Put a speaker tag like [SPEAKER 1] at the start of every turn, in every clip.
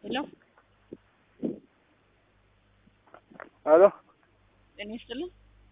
[SPEAKER 1] ሄሎ
[SPEAKER 2] ሄሎ
[SPEAKER 1] ጤና ይስጥልኝ።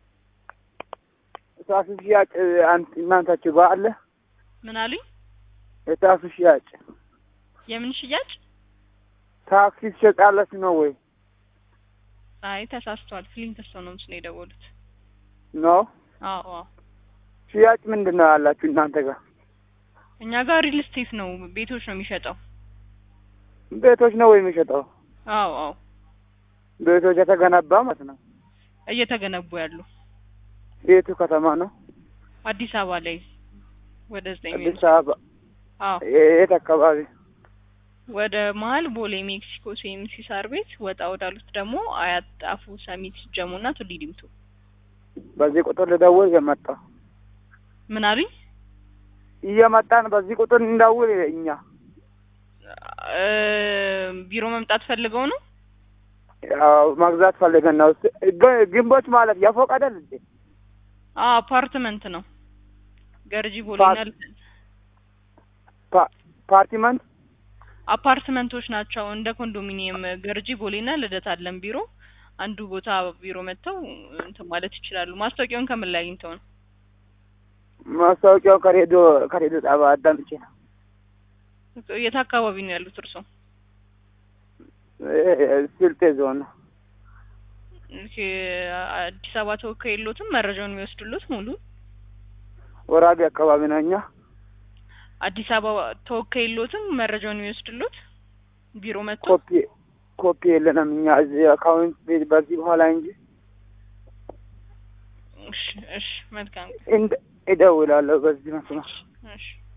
[SPEAKER 2] የታክሲ ሽያጭ አንተ እናንታችሁ ጋር አለ?
[SPEAKER 1] ምን አሉኝ?
[SPEAKER 2] የታክሲ ሽያጭ
[SPEAKER 1] የምን ሽያጭ?
[SPEAKER 2] ታክሲ ትሸጣለች ነው ወይ?
[SPEAKER 1] አይ ተሳስተዋል። ፍሊንግስቶን ነው ምስሉ የደወሉት።
[SPEAKER 2] ነው
[SPEAKER 1] አዎ አዎ።
[SPEAKER 2] ሽያጭ ምንድን ነው ያላችሁ እናንተ ጋር?
[SPEAKER 1] እኛ ጋር ሪል ስቴት ነው፣ ቤቶች ነው የሚሸጠው።
[SPEAKER 2] ቤቶች ነው ወይ የሚሸጠው?
[SPEAKER 1] አዎ አዎ።
[SPEAKER 2] ቤቶች የተገነባ ማለት ነው።
[SPEAKER 1] እየተገነቡ ያሉ
[SPEAKER 2] የቱ ከተማ ነው?
[SPEAKER 1] አዲስ አበባ ላይ ወደ ዘጠኝ
[SPEAKER 2] አዲስ አበባ
[SPEAKER 1] አዎ
[SPEAKER 2] የት አካባቢ?
[SPEAKER 1] ወደ መሀል ቦሌ ሜክሲኮ ሲኤምሲ ሳር ቤት ወጣ ወዳሉት ደግሞ አያት ጣፉ ሰሚት ጀሙና ቱሊ ዲምቱ።
[SPEAKER 2] በዚህ ቁጥር ልደውል እየመጣ
[SPEAKER 1] ምን አሉኝ?
[SPEAKER 2] እየመጣን በዚህ ቁጥር እንደውል እኛ
[SPEAKER 1] እ ቢሮ መምጣት ፈልገው ነው?
[SPEAKER 2] ያው መግዛት ፈልገን ነው። ግ- ግንቦች ማለት የፎቅ አይደል እንዴ?
[SPEAKER 1] አዎ አፓርትመንት ነው። ገርጂ ቦሌና
[SPEAKER 2] ፓ- ፓርቲመንት
[SPEAKER 1] አፓርትመንቶች ናቸው። እንደ ኮንዶሚኒየም ገርጂ ቦሌና ልደት አለን ቢሮ። አንዱ ቦታ ቢሮ መጥተው እንትን ማለት ይችላሉ። ማስታወቂያውን ከምን ላይ አግኝተው ነው?
[SPEAKER 2] ማስታወቂያው ከሬዲዮ ከሬዲዮ ጣቢያ አዳምጬ ነው።
[SPEAKER 1] የት አካባቢ ነው ያሉት እርስዎ?
[SPEAKER 2] እ- ስልጤ ዞን ነው።
[SPEAKER 1] ኦኬ፣ አዲስ አበባ ተወካይ የሎትም መረጃውን የሚወስዱሎት ሙሉ
[SPEAKER 2] ወራቢ አካባቢ ነው እኛ
[SPEAKER 1] አዲስ አበባ ተወካይ የሎትም መረጃውን የሚወስዱሎት ቢሮ መጥቶ
[SPEAKER 2] ኮፒ ኮፒ የለንም እኛ እዚህ አካውንት ቤት በዚህ በኋላ እንጂ
[SPEAKER 1] እሺ እሺ መልካም
[SPEAKER 2] እንደ እደውላለሁ በዚህ መስመር
[SPEAKER 1] እሺ